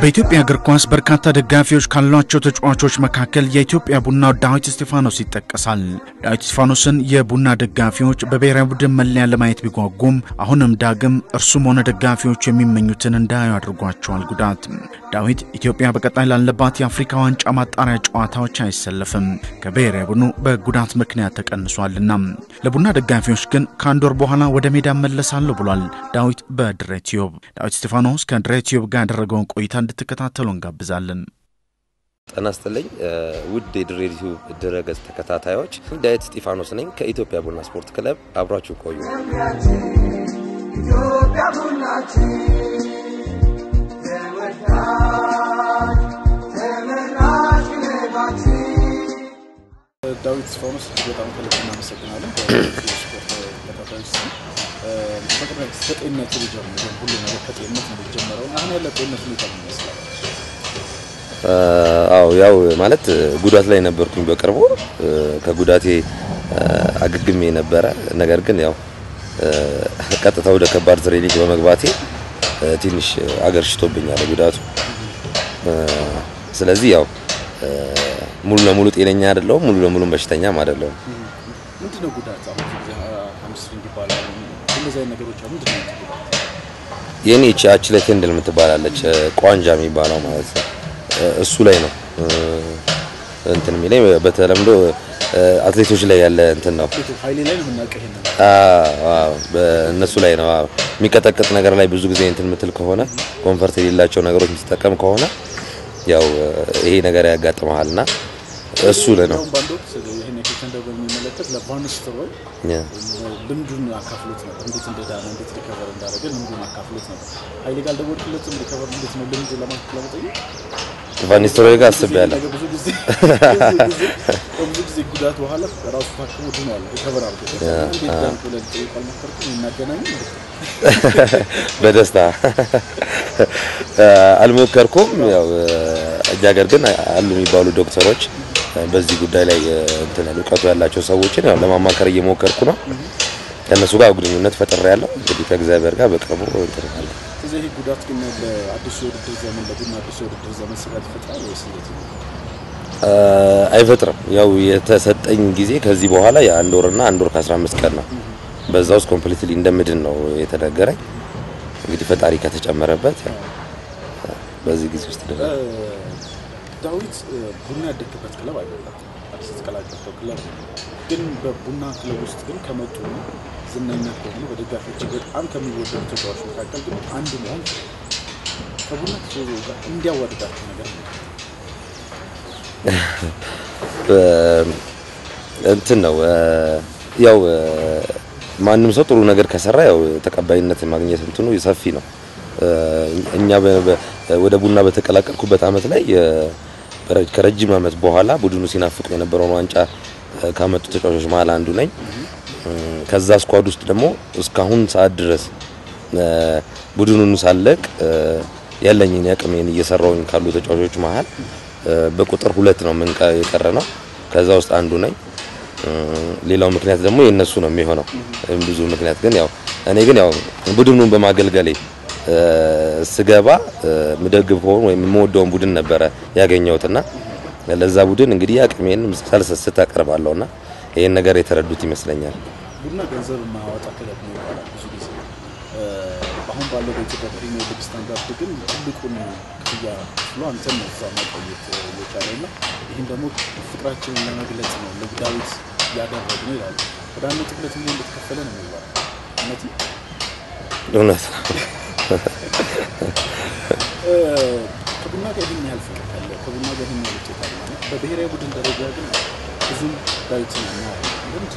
በኢትዮጵያ እግር ኳስ በርካታ ደጋፊዎች ካሏቸው ተጫዋቾች መካከል የኢትዮጵያ ቡናው ዳዊት እስጢፋኖስ ይጠቀሳል። ዳዊት እስጢፋኖስን የቡና ደጋፊዎች በብሔራዊ ቡድን መለያ ለማየት ቢጓጉም አሁንም ዳግም እርሱም ሆነ ደጋፊዎቹ የሚመኙትን እንዳዩ አድርጓቸዋል ጉዳት። ዳዊት ኢትዮጵያ በቀጣይ ላለባት የአፍሪካ ዋንጫ ማጣሪያ ጨዋታዎች አይሰለፍም፣ ከብሔራዊ ቡድኑ በጉዳት ምክንያት ተቀንሷልና። ለቡና ደጋፊዎች ግን ከአንድ ወር በኋላ ወደ ሜዳ መለሳለሁ ብሏል ዳዊት በድሬ ቲዩብ። ዳዊት እስጢፋኖስ ከድሬ ቲዩብ ጋር ያደረገውን ቆይታ እንድትከታተሉ እንጋብዛለን። ጤና ይስጥልኝ ውድ የድሬ ቲዩብ ድረገጽ ተከታታዮች፣ ዳዊት እስጢፋኖስ ነኝ ከኢትዮጵያ ቡና ስፖርት ክለብ። አብራችሁ ቆዩ። ዳዊት እስጢፋኖስ በጣም ከልብ እናመሰግናለን። ስፖርት ተከታታዮች ስም በቅድሚያ ከጤንነት ሊጀምር ሁሉ ነገር ከጤንነት ነው የሚጀመረው። አሁን ያለ ጤንነት ሁኔታ ምን ይመስላል? አዎ ያው ማለት ጉዳት ላይ ነበርኩኝ በቅርቡ ከጉዳቴ አገግሜ ነበረ። ነገር ግን ያው ቀጥታ ወደ ከባድ ትሬኒንግ በመግባቴ ትንሽ አገርሽቶብኛል ጉዳቱ። ስለዚህ ያው ሙሉ ለሙሉ ጤነኛ አይደለሁም፣ ሙሉ ለሙሉ በሽተኛም አይደለሁም። ምንድን ነው ጉዳት? አሁን ብዙ ጊዜ ሃምስትሪንግ ይባላል እንደዚህ አይነት ነገሮች አሉ። ምንድን ነው ጉዳት? የኔ እቺ አችለ ቴንድል የምትባላለች ቋንጃ የሚባለው ማለት ነው እሱ ላይ ነው እንትን የሚለኝ በተለምዶ አትሌቶች ላይ ያለ እንትን ነው። ኃይሌ ላይ ነው የምናውቀው ይሄንን በእነሱ ላይ ነው የሚቀጠቅጥ ነገር ላይ ብዙ ጊዜ እንትን የምትል ከሆነ ኮንፈርት የሌላቸው ነገሮች የምትጠቀም ከሆነ ያው ይሄ ነገር ያጋጥመሃል እና እሱ ላይ ነው እንደውም በአንድ ወቅት ይህን የኬከንደር በሚመለከት ለቫንስትሮይ ልምዱን አካፍሎት ነበር። እንዴት እንደዳነ እንዴት ሪከቨር እንዳደረገ ልምዱን አካፍሎት ነበር። ኃይሌ ጋር አልደወልክለትም? ሪከቨር እንዴት ነው ልምድ ለማለት ለመጠየቅ ቫኒስትሮይ ጋር አስቤያለሁ። ብዙ ጊዜ ብዙ ጊዜ ጉዳት በኋላ ራሱ ታክሞ ድኗል፣ ሪከቨር አድርጎ እንዴት ዳንክ ብለን ጠይቅ አልሞከርኩም? እናገናኙ በደስታ አልሞከርኩም። ያው እኛ ሀገር ግን አሉ የሚባሉ ዶክተሮች በዚህ ጉዳይ ላይ እንትን ያሉ እውቀቱ ያላቸው ሰዎችን ያው ለማማከር እየሞከርኩ ነው። ከእነሱ ጋር ግንኙነት ፈጥሬ ያለው እንግዲህ ከእግዚአብሔር ጋር በቅርቡ እንትን እላለሁ። ስለዚህ ይህ ጉዳት ግን ለአዲሱ የውድድር ዘመን ለቡና አዲሱ የውድድር ዘመን ስጋት ይፈጥራል ወይስ እንዴት ነው? አይፈጥርም። ያው የተሰጠኝ ጊዜ ከዚህ በኋላ የአንድ ወርና አንድ ወር ከ15 ቀን ነው። በዛ ውስጥ ኮምፕሊትሊ እንደምድን ነው የተነገረኝ። እንግዲህ ፈጣሪ ከተጨመረበት ያው በዚህ ጊዜ ውስጥ ደግሞ ዳዊት ቡና ያደግበት ክለብ አይደለም፣ አዲስ የተቀላቀለው ክለብ ነው። ግን በቡና ክለብ ውስጥ ግን ከመጡ ዝነኛ ከሆኑ በደጋፊዎች በጣም ከሚወደዱ ተጫዋቾች መካከል ግን አንዱ መሆን ከቡና ተሰዞ ጋር እንዲያዋድዳቸው ነገር ነው። እንትን ነው ያው ማንም ሰው ጥሩ ነገር ከሰራ ያው ተቀባይነት ማግኘት እንትኑ ሰፊ ነው። እኛ ወደ ቡና በተቀላቀልኩበት አመት ላይ ከረጅም አመት በኋላ ቡድኑ ሲናፍቁ የነበረውን ዋንጫ ካመጡ ተጫዋቾች መሀል አንዱ ነኝ። ከዛ ስኳድ ውስጥ ደግሞ እስካሁን ሰዓት ድረስ ቡድኑን ሳለቅ ያለኝን ያቅሜን እየሰራውኝ ካሉ ተጫዋቾች መሀል በቁጥር ሁለት ነው ምን የቀረ ነው። ከዛ ውስጥ አንዱ ነኝ። ሌላው ምክንያት ደግሞ የነሱ ነው የሚሆነው። ብዙ ምክንያት ግን ያው እኔ ግን ያው ቡድኑን በማገልገሌ ስገባ ምደግፈውን ወይም የምወደውን ቡድን ነበረ ያገኘሁትና ለዛ ቡድን እንግዲህ አቅሜን ሳልሰስት አቀርባለሁና ይሄን ነገር የተረዱት ይመስለኛል። ቡና ገንዘብ የማያወጣ ክለብ ነው ይባላል ብዙ ጊዜ። አሁን ባለው በኢትዮጵያ ፕሪሚየር ሊግ ስታንዳርድ ግን ትልቁን ክፍያ ብሎ አንተን ነው እዛ ማቆየት የቻለው እና ይህን ደግሞ ፍቅራችንን ለመግለጽ ነው ለዳዊት ያደረግ ነው ይላሉ። ወደ አንድ ነጥብ ሁለት ሚሊዮን እንደተከፈለ ነው የሚባለው። እውነት ነው? እውነት ነው። ከቡና ጋር ይህን ያህል ፍቅር ካለ ከቡና ጋር ይህን ያህል ውጤት አለ ማለት በብሔራዊ ቡድን ደረጃ ግን ብዙም ዳዊትን ልምድ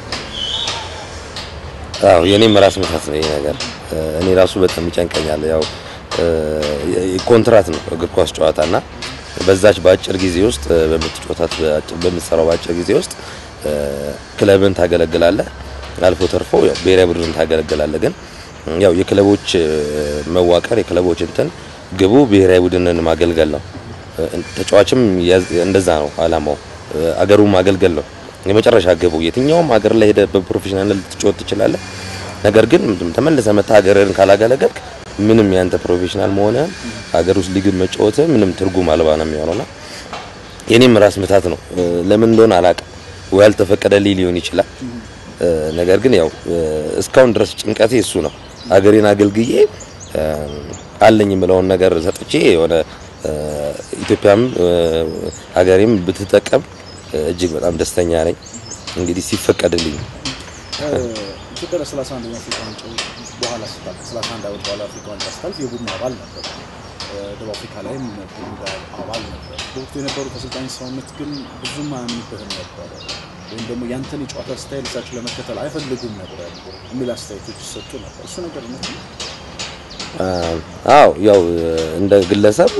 አዎ የኔም ራስ ምታት ነው ይሄ ነገር። እኔ ራሱ በጣም ይጨንቀኛል። ያው ኮንትራት ነው እግር ኳስ ጨዋታና በዛች በአጭር ጊዜ ውስጥ በምትጫወታት በምትሰራው በአጭር ጊዜ ውስጥ ክለብን ታገለግላለህ፣ አልፎ ተርፎ ያው ብሔራዊ ቡድን ታገለግላለህ። ግን ያው የክለቦች መዋቀር የክለቦች እንትን ግቡ ብሔራዊ ቡድንን ማገልገል ነው። ተጫዋችም እንደዛ ነው አላማው፣ አገሩን ማገልገል ነው የመጨረሻ ግቡ። የትኛውም ሀገር ላይ ሄደህ በፕሮፌሽናል ልትጫወት ትችላለህ። ነገር ግን ተመልሰህ መተህ ሀገርህን ካላገለገልክ ምንም ያንተ ፕሮፌሽናል መሆነ ሀገር ውስጥ ሊግ መጫወት ምንም ትርጉም አልባ ነው የሚሆነውና የኔም ራስ ምታት ነው። ለምን እንደሆነ አላውቅም። ወይ ያልተፈቀደልኝ ሊሆን ይችላል። ነገር ግን ያው እስካሁን ድረስ ጭንቀቴ እሱ ነው። ሀገሬን አገልግዬ አለኝ የምለውን ነገር ሰጥቼ የሆነ ኢትዮጵያም ሀገሬም ብትጠቀም እጅግ በጣም ደስተኛ ነኝ። እንግዲህ ሲፈቀድልኝ ኢትዮጵያ ለሰላሳ አንደኛ አፍሪካ ዋንጫ በኋላ ስታልፍ ሰላሳ አንድ ዓመት በኋላ አፍሪካ ዋንጫ ስታልፍ የቡድኑ አባል ነበር። ደቡብ አፍሪካ ላይም ቡድኑ አባል ነበር። በወቅቱ የነበሩት አሰልጣኝ ሰውነት ግን ብዙም አያምኑበትም ነበረ ወይም ደግሞ ያንተን የጨዋታ ስታይል እሳቸው ለመከተል አይፈልጉም ነበር የሚል አስተያየቶች ይሰጡ ነበር። እሱ ነገር እውነት ነው? አዎ ያው እንደ ግለሰብ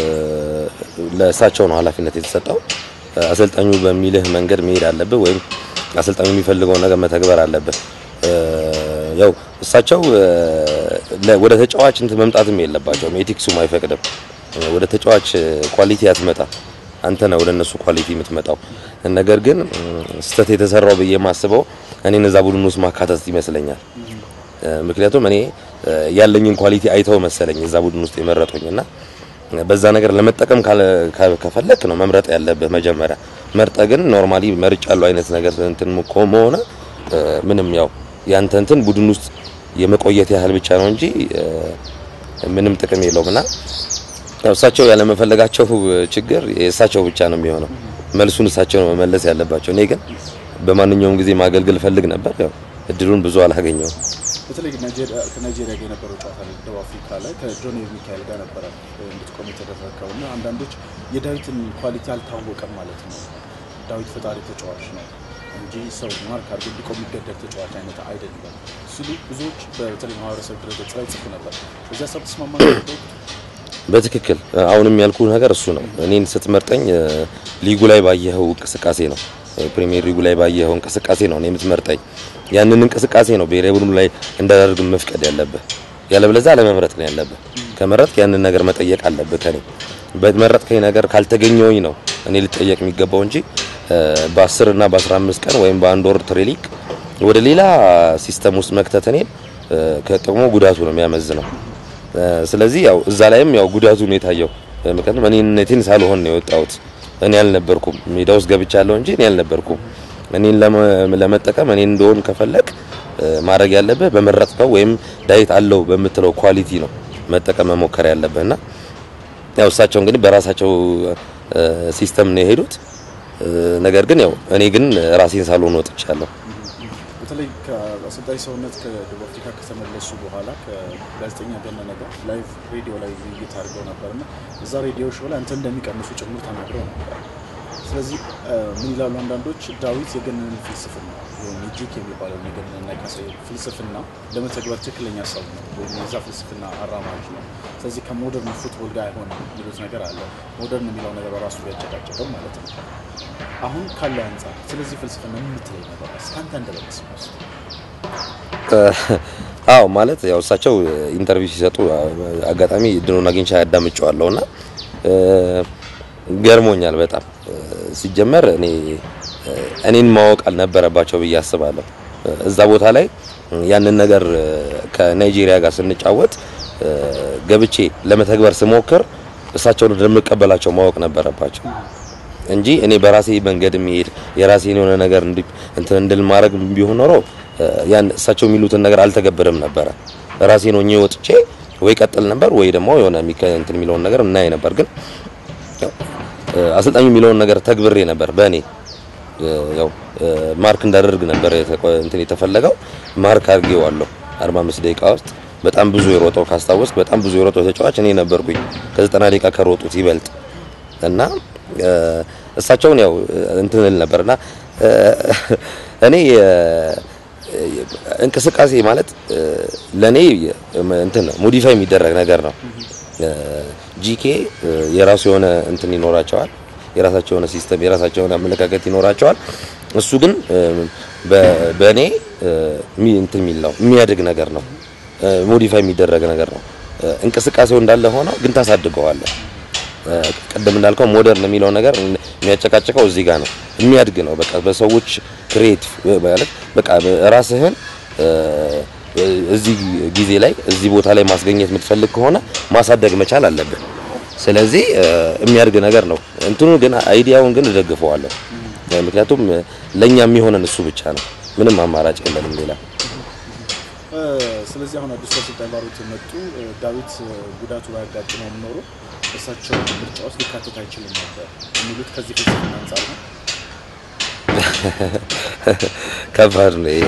ለእሳቸው ነው ኃላፊነት የተሰጠው። አሰልጣኙ በሚልህ መንገድ መሄድ አለብህ ወይም አሰልጣኙ የሚፈልገውን ነገር መተግበር አለብህ። ያው እሳቸው ወደ ተጫዋች እንትን መምጣትም የለባቸውም፣ ኤቲክሱም አይፈቅድም። ወደ ተጫዋች ኳሊቲ አትመጣ፣ አንተ ነህ ወደ እነሱ ኳሊቲ የምትመጣው። ነገር ግን ስህተት የተሰራው ብዬ የማስበው እኔን እዛ ቡድን ውስጥ ማካተት ይመስለኛል። ምክንያቱም እኔ ያለኝን ኳሊቲ አይተው መሰለኝ እዛ ቡድን ውስጥ የመረጡኝና በዛ ነገር ለመጠቀም ከፈለክ ነው መምረጥ ያለብህ መጀመሪያ። መርጠ ግን ኖርማሊ መርጫ ያለው አይነት ነገር እንትን ከሆነ ምንም ያው ያንተ እንትን ቡድን ውስጥ የመቆየት ያህል ብቻ ነው እንጂ ምንም ጥቅም የለውም እና ያው እሳቸው ያለመፈለጋቸው ችግር የእሳቸው ብቻ ነው የሚሆነው። መልሱን እሳቸው ነው መመለስ ያለባቸው። እኔ ግን በማንኛውም ጊዜ ማገልገል ፈልግ ነበር። ያው እድሉን ብዙ አላገኘውም። በተለይ ከናይጄሪያ ጋር የነበረው ጨዋታ ላይ ደቡብ አፍሪካ ላይ ከጆኒ ሚካኤል ጋር ነበረ እንድትቆም የተደረገው እና አንዳንዶች የዳዊትን ኳሊቲ አልታወቀም ማለት ነው። ዳዊት ፈጣሪ ተጫዋች ነው እንጂ ሰው ማርክ አድርጎ እንዲቆም የሚገደድ ተጫዋች አይነት አይደለም ሲሉ ብዙዎች በተለይ ማህበረሰብ ድረገጽ ላይ ጽፉ ነበር። በዚያ ሰብ ተስማማ በትክክል አሁንም ያልኩ ነገር እሱ ነው። እኔን ስትመርጠኝ ሊጉ ላይ ባየኸው እንቅስቃሴ ነው ፕሪሚየር ሊጉ ላይ ባየኸው እንቅስቃሴ ነው እኔ የምትመርጠኝ። ያንን እንቅስቃሴ ነው ብሔራዊ ቡድኑ ላይ እንዳደርግ መፍቀድ ያለብህ። ያለበለዚያ አለመምረጥ ነው ያለብህ። ከመረጥክ ያንን ነገር መጠየቅ አለብህ ከኔ። በመረጥከኝ ነገር ካልተገኘውኝ ነው እኔ ልጠየቅ የሚገባው እንጂ በ10 እና በ15 ቀን ወይም በአንድ ወር ትሬሊንግ ወደ ሌላ ሲስተም ውስጥ መክተት እኔን ከጥቅሙ ጉዳቱ ነው የሚያመዝነው። ስለዚህ ያው እዛ ላይም ያው ጉዳቱ ነው የታየው። ምክንያቱም እኔነቴን ሳልሆን ነው የወጣሁት። እኔ አልነበርኩም ሜዳ ውስጥ ገብቻለሁ እንጂ እኔ አልነበርኩም። እኔን ለመጠቀም እኔን እንደሆን ከፈለግ ማድረግ ያለብህ በመረጥከው ወይም ዳዊት አለው በምትለው ኳሊቲ ነው መጠቀም መሞከር ያለብህና ያው እሳቸው እንግዲህ በራሳቸው ሲስተም ነው የሄዱት። ነገር ግን ያው እኔ ግን ራሴን ሳልሆን ወጥቻለሁ። በተለይ ከአሰልጣኝ ሰውነት ከደቡብ አፍሪካ ከተመለሱ በኋላ ከጋዜጠኛ ገነነ ጋር ላይቭ ሬዲዮ ላይ ውይይት አድርገው ነበርና እዛ ሬዲዮ ሾው ላይ አንተ እንደሚቀንሱ ጭምር ተናግረው ነበር። ስለዚህ ምን ይላሉ አንዳንዶች ዳዊት የገነነን ፍልስፍና ወይም የጂክ የሚባለው የገነነና የካሳዬ ፍልስፍና ለመተግበር ትክክለኛ ሰው ነው ወይም የዛ ፍልስፍና አራማጅ ነው። ስለዚህ ከሞደርን ፉትቦል ጋር አይሆንም የሚሉት ነገር አለ። ሞደርን የሚለው ነገር በራሱ ቢያጨቃጨቅም ማለት ነው። አሁን ካለው አንጻር ስለዚህ ፍልስፍና ምን የምትለኝ ነገር እስካንተ እንደበለስ አዎ ማለት ያው እሳቸው ኢንተርቪው ሲሰጡ አጋጣሚ እድሉን አግኝቼ ያዳምጨዋለሁ እና ገርሞኛል በጣም ሲጀመር እኔ እኔን ማወቅ አልነበረባቸው ብዬ አስባለሁ። እዛ ቦታ ላይ ያንን ነገር ከናይጄሪያ ጋር ስንጫወት ገብቼ ለመተግበር ስሞክር እሳቸውን እንደምቀበላቸው ማወቅ ነበረባቸው እንጂ እኔ በራሴ መንገድ የሚሄድ የራሴን የሆነ ነገር እንትን እንድል ማድረግ ቢሆን ኖሮ ያን እሳቸው የሚሉትን ነገር አልተገብርም ነበረ። ራሴን ሆኜ ወጥቼ ወይ ቀጥል ነበር ወይ ደግሞ የሆነ እንትን የሚለውን ነገር እናይ ነበር። ግን አሰልጣኙ የሚለውን ነገር ተግብሬ ነበር በእኔ ያው ማርክ እንዳደርግ ነበር እንትን የተፈለገው። ማርክ አድርጌዋለሁ 45 ደቂቃ ውስጥ በጣም ብዙ የሮጠው ካስታወስክ፣ በጣም ብዙ የሮጠው ተጫዋች እኔ ነበርኩኝ ከዘጠና ደቂቃ ከሮጡት ይበልጥ እና እሳቸውን ያው እንትን እል ነበርና እኔ እንቅስቃሴ ማለት ለኔ እንትን ነው ሞዲፋይ የሚደረግ ነገር ነው። ጂኬ የራሱ የሆነ እንትን ይኖራቸዋል፣ የራሳቸው የሆነ ሲስተም፣ የራሳቸው የሆነ አመለካከት ይኖራቸዋል። እሱ ግን በእኔ እንትን የሚል ነው የሚያድግ ነገር ነው፣ ሞዲፋይ የሚደረግ ነገር ነው። እንቅስቃሴው እንዳለ ሆኖ ግን ታሳድገዋለህ። ቅድም እንዳልከው ሞደርን የሚለው ነገር የሚያጨቃጭቀው እዚህ ጋር ነው። የሚያድግ ነው። በቃ በሰዎች ክሬቲቭ ማለት በቃ ራስህን እዚህ ጊዜ ላይ እዚህ ቦታ ላይ ማስገኘት የምትፈልግ ከሆነ ማሳደግ መቻል አለብን። ስለዚህ የሚያድግ ነገር ነው። እንትኑ ግን አይዲያውን ግን እደግፈዋለሁ። ምክንያቱም ለኛ የሚሆነን እሱ ብቻ ነው። ምንም አማራጭ የለንም ሌላ። ስለዚህ አሁን አዲሱ አሰልጣኝ ባሮት የመጡ ዳዊት ጉዳቱ ባያጋጥመው ኖሮ እሳቸው ምርጫ ውስጥ ሊካተት አይችልም ነበር የሚሉት ከዚህ ፍልስፍና አንጻር ነው። ከባድ ነው ይሄ።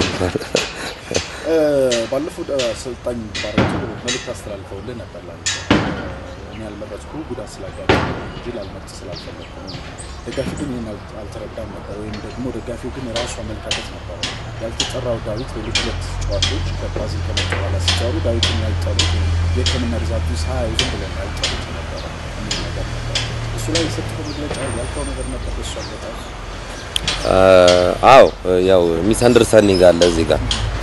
ባለፈው አሰልጣኝ ባሮቱ መልእክት አስተላልፈውልህ ነበር ላንተ እኔ ያልመረጥኩ ጉዳት ስላጋጠመኝ እንጂ ላልመርጥ ስላልፈለግኩ ነው። ደጋፊ ግን ይህን አልተረዳም ነበር፣ ወይም ደግሞ ደጋፊው ግን ራሱ አመለካከት ነበረ። ያልተጠራው ዳዊት ሌሎች ሁለት ጨዋታዎች ከብራዚል ከመጡ በኋላ ሲጠሩ ዳዊትን ያልጠሩት የሕክምና ሪዛልቱ ሳያዩ ዝም ብለን ያልጠሩት ነበረ የሚል ነገር ነበር። እሱ ላይ የሰጠው መግለጫ ያልከው ነገር ነበር። እሱ አልበጣም አዎ ያው ሚስ አንደርስታንዲንግ አለ እዚህ ጋር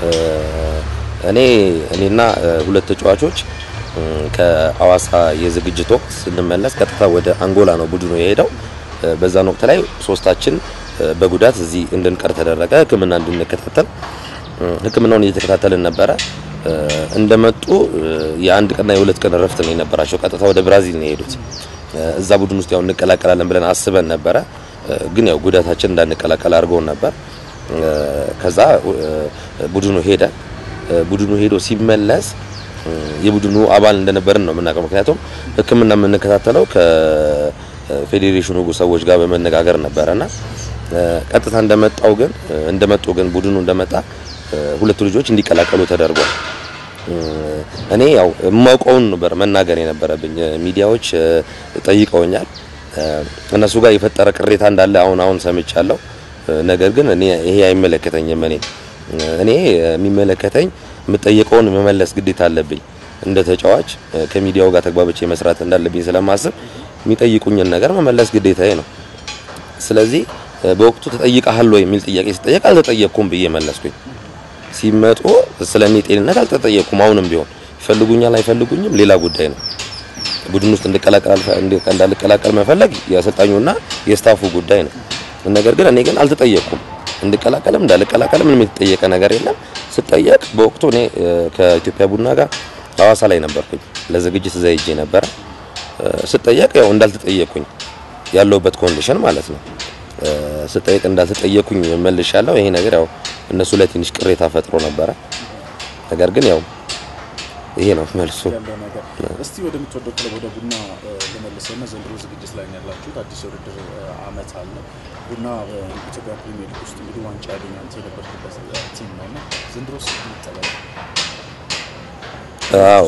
እኔ እኔና ሁለት ተጫዋቾች ከአዋሳ የዝግጅት ወቅት ስንመለስ ቀጥታ ወደ አንጎላ ነው ቡድኑ የሄደው። በዛን ወቅት ላይ ሶስታችን በጉዳት እዚህ እንድንቀር ተደረገ። ሕክምና እንድንከታተል ሕክምናውን እየተከታተልን ነበረ። እንደመጡ የአንድ ቀንና የሁለት ቀን እረፍት ነው የነበራቸው። ቀጥታ ወደ ብራዚል ነው የሄዱት። እዛ ቡድን ውስጥ ያው እንቀላቀላለን ብለን አስበን ነበረ። ግን ያው ጉዳታችን እንዳንቀላቀል አድርገውን ነበር። ከዛ ቡድኑ ሄደ። ቡድኑ ሄዶ ሲመለስ የቡድኑ አባል እንደነበርን ነው የምናውቀው። ምክንያቱም ሕክምና የምንከታተለው ከፌዴሬሽኑ ሰዎች ጋር በመነጋገር ነበረና ቀጥታ እንደመጣው ግን እንደመጡ ግን ቡድኑ እንደመጣ ሁለቱ ልጆች እንዲቀላቀሉ ተደርጓል። እኔ ያው የማውቀውን ነበር መናገር የነበረብኝ። ሚዲያዎች ጠይቀውኛል። እነሱ ጋር የፈጠረ ቅሬታ እንዳለ አሁን አሁን ሰምቻለሁ። ነገር ግን እኔ ይሄ አይመለከተኝም። እኔ እኔ የሚመለከተኝ የምጠየቀውን መመለስ ግዴታ አለብኝ። እንደ ተጫዋች ከሚዲያው ጋር ተግባብቼ መስራት እንዳለብኝ ስለማስብ የሚጠይቁኝን ነገር መመለስ ግዴታዬ ነው። ስለዚህ በወቅቱ ተጠይቀሃል ወይ የሚል ጥያቄ ሲጠየቅ አልተጠየቅኩም ብዬ መለስኩኝ። ሲመጡ ስለ እኔ ጤንነት አልተጠየቅኩም። አሁንም ቢሆን ይፈልጉኛል አይፈልጉኝም ሌላ ጉዳይ ነው። ቡድን ውስጥ እንዳልቀላቀል መፈለግ የአሰልጣኙና የስታፉ ጉዳይ ነው። ነገር ግን እኔ ግን አልተጠየቅኩም። እንድቀላቀልም እንዳልቀላቀልም ምንም የተጠየቀ ነገር የለም። ስጠየቅ በወቅቱ እኔ ከኢትዮጵያ ቡና ጋር ሐዋሳ ላይ ነበርኩኝ ለዝግጅት እዛ ሄጄ ነበረ። ስጠየቅ ያው እንዳልተጠየቅኩኝ ያለውበት ኮንዲሽን ማለት ነው። ስጠየቅ እንዳልተጠየቅኩኝ መልሻለሁ። ይሄ ነገር ያው እነሱ ላይ ትንሽ ቅሬታ ፈጥሮ ነበረ። ነገር ግን ያው ይሄ ነው መልሱ። ያለው ነገር እስቲ ወደምትወደው ክለብ ወደ ቡና ልመልሰውና ዘንድሮ ዝግጅት ላይ ነው ያላችሁት። አዲስ የውድድር አመት አለ። ቡና በኢትዮጵያ ፕሪሚየር ሊግ ውስጥ እንግዲህ ዋንጫ ያገኘ አንተ የነበርክበት ቲም ነው እና ዘንድሮ ስ ይጠበቅ አዎ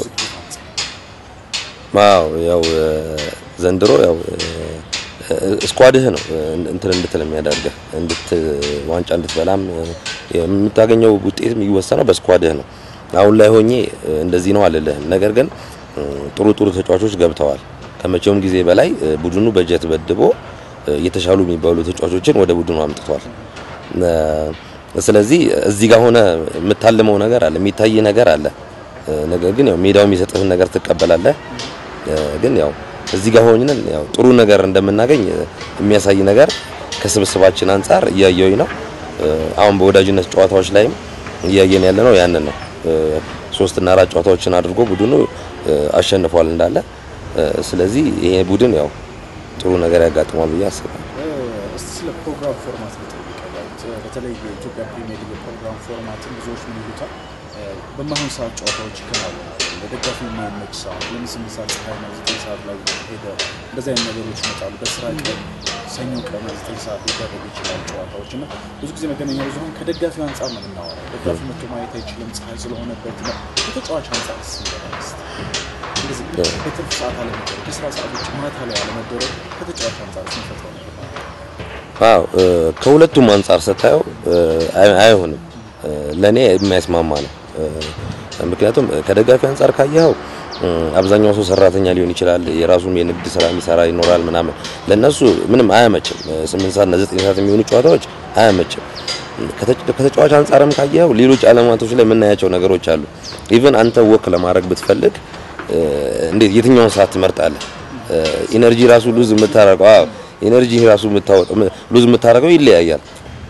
አዎ ያው ዘንድሮ ያው ስኳድህ ነው እንትን እንድትል የሚያደርግህ እንድት ዋንጫ እንድትበላም የምታገኘው ውጤት የሚወሰነው በስኳድህ ነው። አሁን ላይ ሆኜ እንደዚህ ነው አልልህም። ነገር ግን ጥሩ ጥሩ ተጫዋቾች ገብተዋል። ከመቼውም ጊዜ በላይ ቡድኑ በጀት በድቦ የተሻሉ የሚባሉ ተጫዋቾችን ወደ ቡድኑ አምጥቷል። ስለዚህ እዚህ ጋር ሆነ የምታልመው ነገር አለ፣ የሚታይ ነገር አለ። ነገር ግን ያው ሜዳው የሚሰጥህን ነገር ትቀበላለህ። ግን ያው እዚህ ጋር ሆነን ያው ጥሩ ነገር እንደምናገኝ የሚያሳይ ነገር ከስብስባችን አንጻር እያየሁኝ ነው። አሁን በወዳጅነት ጨዋታዎች ላይም እያየን ያለ ነው ያንን ነው። ሶስት እና አራት ጨዋታዎችን አድርጎ ቡድኑ አሸንፏል እንዳለ። ስለዚህ ይሄ ቡድን ያው ጥሩ ነገር ያጋጥሟል ብዬ አስባለሁ። እስቲ ስለ ፕሮግራም ፎርማት ልጠይቀህ። በተለይ የኢትዮጵያ ፕሪሚየር ሊግ የፕሮግራም ፎርማትን ብዙዎች ምን ይሉታል? በማሁን ሰዓት ጨዋታዎች ይከናወናሉ። ለደጋፊ የማይመች ሰዓት ለምን ስምንት ሰዓት ፀሐይ ነው ዘጠኝ ሰዓት ላይ ሄደ እንደዚህ አይነት ነገሮች ይመጣሉ። በስራ ቀን ሰኞ ቀን ዘጠኝ ሰዓት ሊደረጉ ይችላል ጨዋታዎች እና ብዙ ጊዜ መገናኛ ብዙኃን ከደጋፊው አንጻር ነው የምናወራው። ደጋፊ መጥቶ ማየት አይችልም ፀሐይ ስለሆነበት ነው። ከተጫዋች አንጻር ስንበላስ እንደዚህ በትርፍ ሰዓት አለመደረግ፣ ከስራ ሰዓት ውጭ ማታ ላይ አለመደረግ ከተጫዋች አንጻር ስንፈጥረው ነገር አዎ ከሁለቱም አንጻር ስታየው አይሆንም። ለእኔ የማይስማማ ነው። ምክንያቱም ከደጋፊ አንጻር ካየኸው አብዛኛው ሰው ሰራተኛ ሊሆን ይችላል። የራሱን የንግድ ስራ የሚሰራ ይኖራል ምናምን። ለነሱ ምንም አያመችም። ስምንት ሰዓት እና ዘጠኝ ሰዓት የሚሆኑ ጨዋታዎች አያመችም። ከተጫዋች አንጻርም ካየኸው ሌሎች አለማቶች ላይ የምናያቸው ነገሮች አሉ። ኢቭን አንተ ወክ ለማድረግ ብትፈልግ እንዴት የትኛውን ሰዓት ትመርጣለህ? ኢነርጂ ራሱ ሉዝ የምታረገው አዎ ኢነርጂ ራሱ የምታወጣው ሉዝ የምታረገው ይለያያል።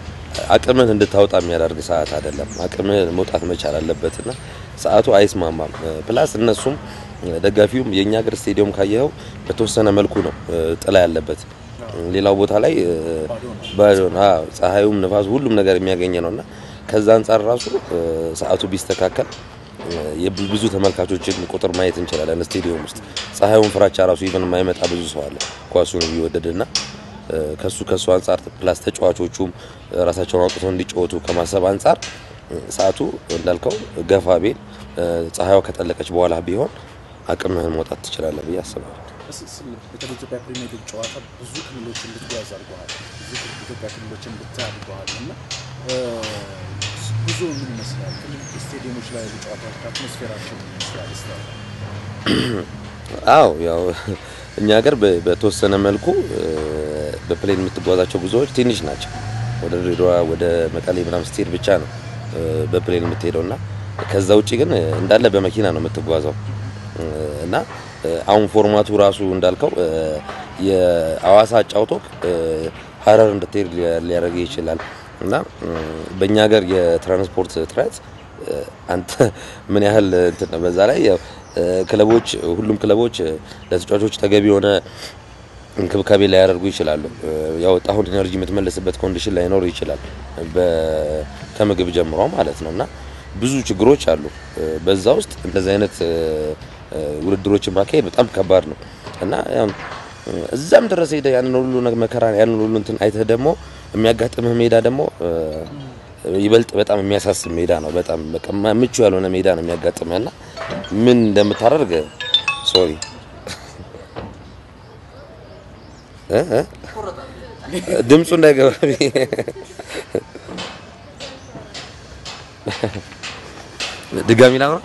አቅምን እንድታወጣ የሚያደርግ ሰዓት አይደለም። አቅምን መውጣት መቻል አለበትና ሰዓቱ አይስማማም። ፕላስ እነሱም ደጋፊውም የእኛ ሀገር ስቴዲየም ካየኸው በተወሰነ መልኩ ነው ጥላ ያለበት። ሌላው ቦታ ላይ ባዶ ነው። አዎ ፀሐዩም ንፋሱ ሁሉም ነገር የሚያገኘ ነውና ከዛ አንጻር ራሱ ሰዓቱ ቢስተካከል የብዙ ተመልካቾችን ቁጥር ማየት እንችላለን። ስቴዲየም ውስጥ ፀሐዩን ፍራቻ ራሱ ይብን የማይመጣ ብዙ ሰው አለ ኳሱን ቢወደድና ከሱ ከሱ አንጻር ፕላስ ተጫዋቾቹም ራሳቸውን አውጥተው እንዲጫወቱ ከማሰብ አንጻር ሰዓቱ እንዳልከው ገፋ ቤል ፀሐይዋ ከጠለቀች በኋላ ቢሆን አቅምህን መውጣት ትችላለህ ብዬ አስባለሁ። በተለይ ኢትዮጵያ ፕሪሚየር ሊግ ጨዋታ ብዙ ክልሎችን ልትጓዝ አድርገዋል። ብዙ ኢትዮጵያ ክልሎችን ልታይ አድርገዋል እና ብዙ ምን ይመስላል? ክልል ስቴዲየሞች ላይ ያሉ ጨዋታዎች አትሞስፌራቸው ምን ይመስላል? ስላለ አዎ ያው እኛ ሀገር በተወሰነ መልኩ በፕሌን የምትጓዛቸው ጉዞዎች ትንሽ ናቸው። ወደ ድሬዳዋ ወደ መቀሌ ምናምን ስትሄድ ብቻ ነው በፕሌን የምትሄደው እና ከዛ ውጭ ግን እንዳለ በመኪና ነው የምትጓዘው እና አሁን ፎርማቱ ራሱ እንዳልከው የአዋሳ አጫውቶክ ሀረር እንድትሄድ ሊያደርግ ይችላል እና በእኛ ሀገር የትራንስፖርት እጥረት አንተ ምን ያህል እንትን ነው። በዛ ላይ ያው ክለቦች ሁሉም ክለቦች ለተጫዋቾች ተገቢ የሆነ እንክብካቤ ላያደርጉ ይችላሉ። ያወጣሁን ኢነርጂ የምትመለስበት ኮንዲሽን ላይኖር ይችላል ከምግብ ጀምሮ ማለት ነው እና ብዙ ችግሮች አሉ። በዛ ውስጥ እንደዚህ አይነት ውድድሮችን ማካሄድ በጣም ከባድ ነው እና እዛም ድረስ ሄደ ያንን ሁሉ መከራ ያንን ሁሉ እንትን አይተህ ደግሞ የሚያጋጥምህ ሜዳ ደግሞ ይበልጥ በጣም የሚያሳስብ ሜዳ ነው። በጣም በቃ ምቹ ያልሆነ ሜዳ ነው የሚያጋጥምህ እና ምን እንደምታደርግ ሶሪ ድምፁ እንዳይገባ ድጋሚ ላውራ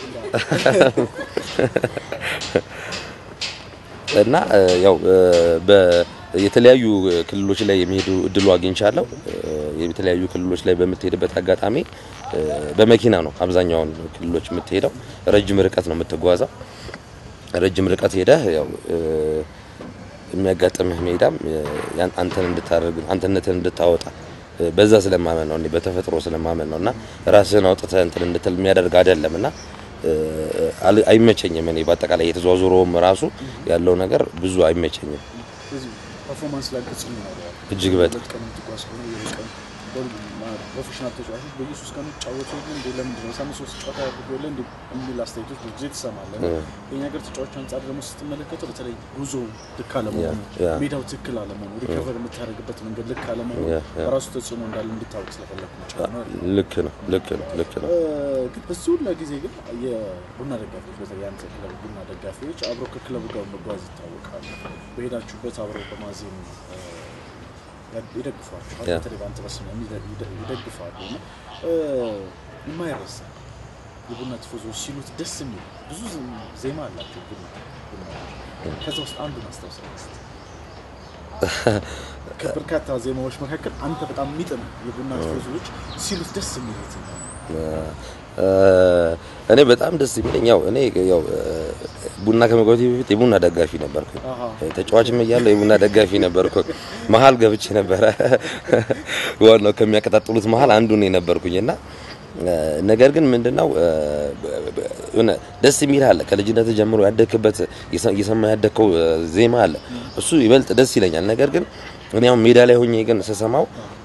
እና ያው የተለያዩ ክልሎች ላይ የሚሄዱ እድሉ አግኝቻለሁ። የተለያዩ ክልሎች ላይ በምትሄድበት አጋጣሚ በመኪና ነው አብዛኛውን ክልሎች የምትሄደው። ረጅም ርቀት ነው የምትጓዘው። ረጅም ርቀት ሄደህ ያው የሚያጋጥምህ ሜዳም አንተን እንድታደርግ አንተነትን እንድታወጣ በዛ ስለማመን ነው እኔ በተፈጥሮ ስለማመን ነው እና ራስህን አውጥተህ እንትን እንድትል የሚያደርግ አይደለም እና አይመቸኝም። እኔ በአጠቃላይ የተዘዋዙረውም ራሱ ያለው ነገር ብዙ አይመቸኝም። ፐርፎርማንስ ላይ ተጽዕኖ ይኖረዋል። እጅግ በጣም ቀን የምትጓዝ ከሆነ የቀን ፕሮፌሽናል ተጫዋቾች በየሶስት ቀኑ ጫወቱ እንደ ለምንድን ነው ሳምንት ሶስት ጨዋታ ያደርገለ እንደ የሚል አስተያየቶች ብዙ ጊዜ ትሰማለህ። የኛ ሀገር ተጫዋች አንጻር ደግሞ ስትመለከተው በተለይ ጉዞ ልክ አለመሆኑ፣ ሜዳው ትክክል አለመሆኑ፣ ሪከቨር የምታደርግበት መንገድ ልክ አለመሆኑ በራሱ ተጽዕኖ እንዳለ እንዲታወቅ ስለፈለግ ነው። ልክ ነው፣ ልክ ነው፣ ልክ ነው። ግን በዚህ ሁላ ጊዜ ግን የቡና ደጋፊዎች በተለይ የአንተ ክለብ ቡና ደጋፊዎች አብረው ከክለቡ ጋር መጓዝ ይታወቃሉ። በሄዳችሁበት አብረው በማዜም ይደግፏቸዋል። በተለይ በአንተ በስመ ይደግፋሉ እና የማይረሳ የቡና ቲፎዞች ሲሉት ደስ የሚል ብዙ ዜማ አላቸው። ቡና ከዛ ውስጥ አንዱን አስታውሰን እስኪ። ከበርካታ ዜማዎች መካከል አንተ በጣም የሚጥም የቡና ቲፎዞች ሲሉት ደስ የሚል የትኛው ነው? እኔ በጣም ደስ የሚለኝ ያው እኔ ያው ቡና ከመግባቴ በፊት የቡና ደጋፊ ነበርኩ። ተጫዋችም እያለሁ የቡና ደጋፊ ነበርኩ። መሀል ገብቼ ነበረ። ዋናው ከሚያቀጣጥሉት መሀል አንዱ ነው የነበርኩኝ እና ነገር ግን ምንድነው ሆነ ደስ የሚል አለ። ከልጅነት ጀምሮ ያደግክበት እየሰማ ያደግከው ዜማ አለ። እሱ ይበልጥ ደስ ይለኛል። ነገር ግን እኔ አሁን ሜዳ ላይ ሆኜ ግን ስሰማው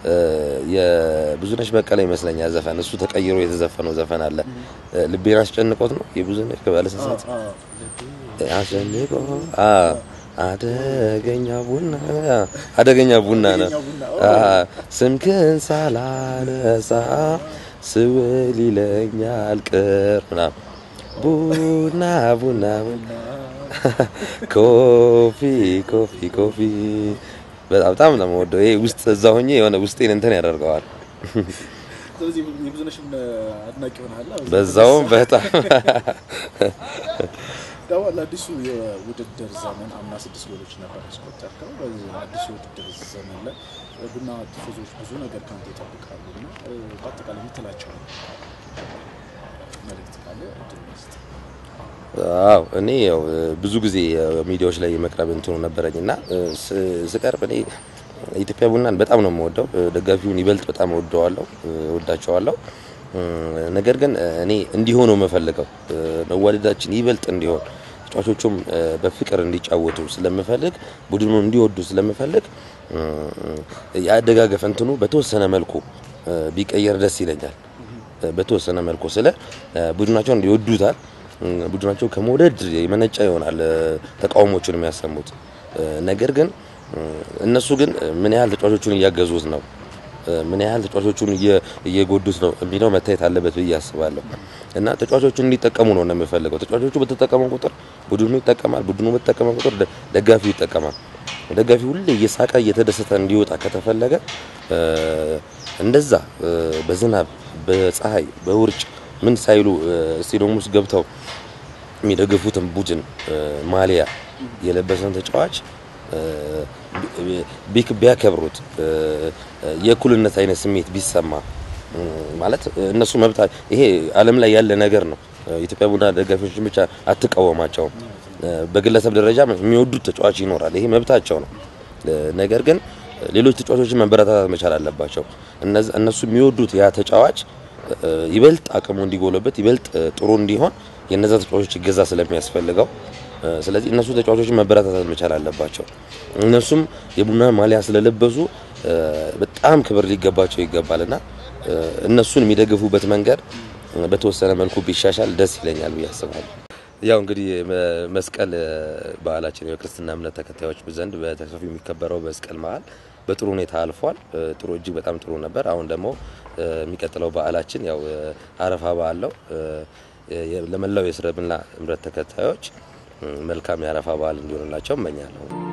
የብዙነሽ በቀለ ይመስለኛል ዘፈን እሱ ተቀይሮ የተዘፈነው ዘፈን አለ። ልቤን አስጨንቆት ነው የብዙነሽ ባለስሳት አስጨንቆ አደገኛ ቡና አደገኛ ቡና ነው ስምክን ሳላነሳ ስውል ይለኛል ቅር ምናምን ቡና ቡና ኮፊ ኮፊ ኮፊ በጣም በጣም ነው የምወደው። ይሄ ውስጥ እዛ ሆኜ የሆነ ውስጤን እንትን ያደርገዋል። ስለዚህ የብዙነሽም አድናቂ ሆናል። በዛውም በጣም ዳዋ ለአዲሱ የውድድር ዘመን አምና ስድስት ጎሎች ነበር ያስቆጠርከው። በዚህ አዲሱ የውድድር ዘመን ላይ ቡና ቲፎዞች ብዙ ነገር ከአንተ ይጠብቃሉ እና በአጠቃላይ የምትላቸው መልእክት ካለ እድል መስጥ አዎ እኔ ያው ብዙ ጊዜ ሚዲያዎች ላይ የመቅረብ እንትኑ ነበረኝ እና ስቀርብ እኔ ኢትዮጵያ ቡናን በጣም ነው የምወደው። ደጋፊውን ይበልጥ በጣም እወደዋለሁ፣ እወዳቸዋለሁ። ነገር ግን እኔ እንዲሆኑ የምፈልገው መዋደዳችን ይበልጥ እንዲሆን ተጫዋቾቹም በፍቅር እንዲጫወቱ ስለምፈልግ ቡድኑ እንዲወዱ ስለምፈልግ የአደጋገፍ እንትኑ በተወሰነ መልኩ ቢቀየር ደስ ይለኛል። በተወሰነ መልኩ ስለ ቡድናቸውን ይወዱታል። ቡድናቸው ከመውደድ የመነጫ ይሆናል ተቃውሞቹን የሚያሰሙት። ነገር ግን እነሱ ግን ምን ያህል ተጫዋቾቹን እያገዙት ነው፣ ምን ያህል ተጫዋቾቹን እየጎዱት ነው የሚለው መታየት አለበት ብዬ አስባለሁ። እና ተጫዋቾቹን እንዲጠቀሙ ነው የምፈልገው። ተጫዋቾቹ በተጠቀሙ ቁጥር ቡድኑ ይጠቀማል፣ ቡድኑ በተጠቀመ ቁጥር ደጋፊው ይጠቀማል። ደጋፊው ሁሌ እየሳቀ እየተደሰተ እንዲወጣ ከተፈለገ እንደዛ በዝናብ በፀሐይ በውርጭ ምን ሳይሉ ስቴዲየም ውስጥ ገብተው የሚደግፉትን ቡድን ማሊያ የለበሰን ተጫዋች ቢያከብሩት የእኩልነት አይነት ስሜት ቢሰማ ማለት እነሱ መብታ ይሄ ዓለም ላይ ያለ ነገር ነው። ኢትዮጵያ ቡና ደጋፊዎችን ብቻ አትቃወማቸውም። በግለሰብ ደረጃ የሚወዱት ተጫዋች ይኖራል። ይሄ መብታቸው ነው። ነገር ግን ሌሎች ተጫዋቾችን መበረታታት መቻል አለባቸው። እነሱ የሚወዱት ያ ተጫዋች ይበልጥ አቅሙ እንዲጎለበት ይበልጥ ጥሩ እንዲሆን የነዛ ተጫዋቾች እገዛ ስለሚያስፈልገው ስለዚህ እነሱ ተጫዋቾችን መበረታታት መቻል አለባቸው። እነሱም የቡና ማሊያ ስለለበሱ በጣም ክብር ሊገባቸው ይገባልና እነሱን የሚደግፉበት መንገድ በተወሰነ መልኩ ቢሻሻል ደስ ይለኛል ብዬ አስባለሁ። ያው እንግዲህ መስቀል በዓላችን የክርስትና እምነት ተከታዮች ዘንድ በተሰፊ የሚከበረው መስቀል በዓል በጥሩ ሁኔታ አልፏል። ጥሩ እጅግ በጣም ጥሩ ነበር። አሁን ደግሞ የሚቀጥለው በዓላችን ያው አረፋ በዓል ነው። ለመላው የእስልምና እምነት ተከታዮች መልካም የአረፋ በዓል እንዲሆንላቸው እመኛለሁ።